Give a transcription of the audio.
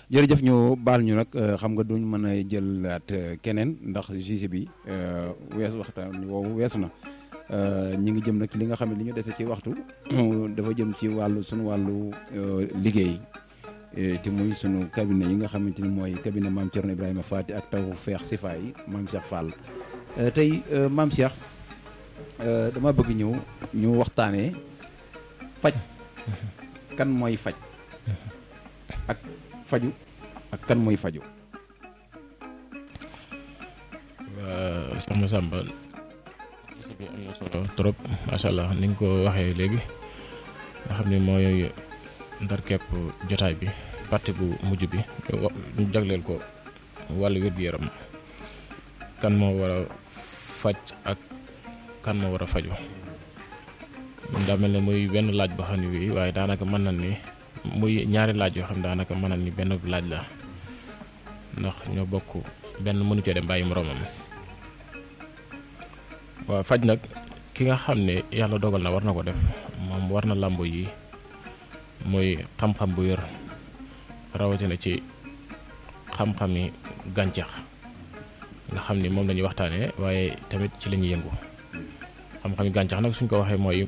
jërëjëf ñu baal ñu nag xam nga duñ mën a jëlaat keneen ndax juge bi weesu waxtaan woowu weesu na ñi ngi jëm nag ci li nga xam ne li ñu dese ci waxtu dafa jëm ci wàllu sunu wàllu liggéey te muy sunu cabinet yi nga xamante ni mooy cabinet maam Thierno Ibrahima Fati ak taw feex sifa yi maam Cheikh Fall tey maam Cheikh dama bëgg ñëw ñu waxtaanee faj kan mooy faj ak faju ak kan mooy faju waa soxna Samba bi am na solo trop macha allah ni nga ko waxee léegi nga xam ne mooy ndar kepp jotaay bi partie bu mujj bi ñu jagleel ko wàllu wér-gu-yaram kan moo war a faj ak kan moo war a faju daa mel ne muy benn laaj boo xam ne bii waaye daanaka mën na ni muy ñaari laaj yoo xam ne daanaka mën na ni benn laaj la ndax ñoo bokk benn mënu cee dem bàyyi moroomam waaw faj nag ki nga xam ne yàlla dogal na war na ko def moom war na làmbo yi muy xam-xam bu wér rawatina ci xam-xami gàncax nga xam ni moom la ñuy waxtaanee waaye tamit ci la ñuy yëngu xam-xami gàncax nag suñ ko waxee mooy